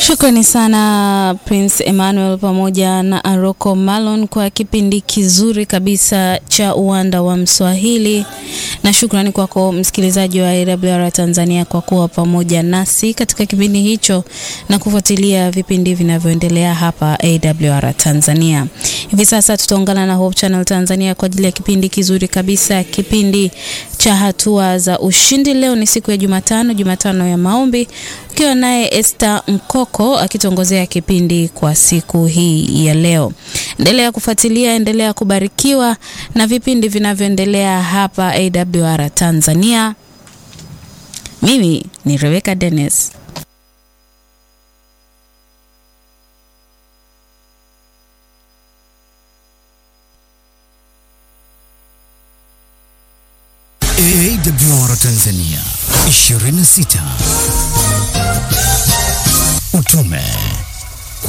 Shukrani sana Prince Emmanuel pamoja na Aroko Malon kwa kipindi kizuri kabisa cha uwanda wa Mswahili, na shukrani kwako msikilizaji wa AWR Tanzania kwa kuwa pamoja nasi katika kipindi hicho na kufuatilia vipindi vinavyoendelea hapa AWR Tanzania. Hivi sasa tutaungana na Hope Channel Tanzania kwa ajili ya kipindi kizuri kabisa, kipindi cha hatua za ushindi. Leo ni siku ya Jumatano, Jumatano ya maombi, ukiwa naye Esther Mkoko akitongozea kipindi kwa siku hii ya leo. Endelea kufuatilia, endelea kubarikiwa na vipindi vinavyoendelea hapa AWR Tanzania. Mimi ni Rebecca Dennis. AWR Tanzania 26 utume